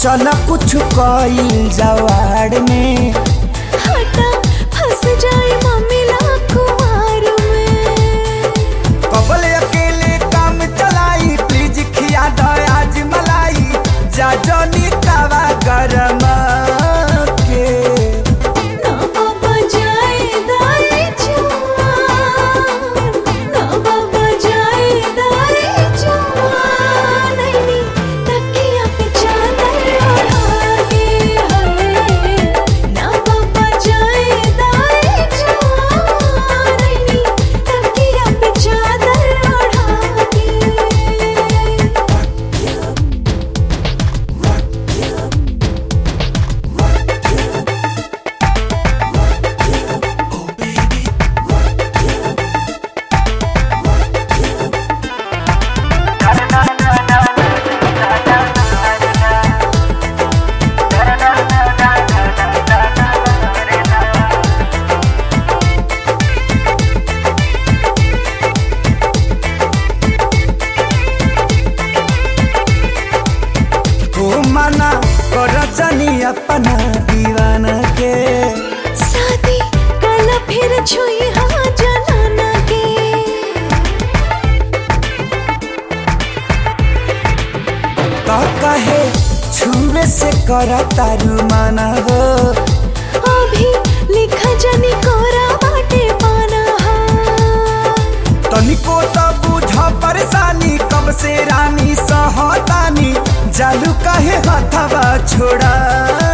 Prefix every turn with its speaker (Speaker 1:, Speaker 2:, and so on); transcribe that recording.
Speaker 1: चल कुछ कईल जवाड़ में
Speaker 2: हटा फंस जाए मम्मी ला कुमार में
Speaker 1: कबल अकेले काम चलाई प्लीज खिया दो आज मलाई जा जनी तवा गरम के
Speaker 2: ना बाबा जाए दाई जवान ना बाबा जाए दाई जवान नैनी तकिया पे चादर ओढ़ा के हरे ना बाबा जाए दाई जवान नैनी तकिया पे चादर ओढ़ा के
Speaker 1: तू मना कर जनी अपना दीवाना के
Speaker 2: शादी कल फिर छुई हाँ जनाना के
Speaker 1: तो कहे छुए से कर तारू माना हो
Speaker 2: अभी लिखा जनी कोरा बाटे पाना हाँ
Speaker 1: तनिको तो बुझ परेशानी कब से रानी सहतानी जालू कहे हथवा छोड़ा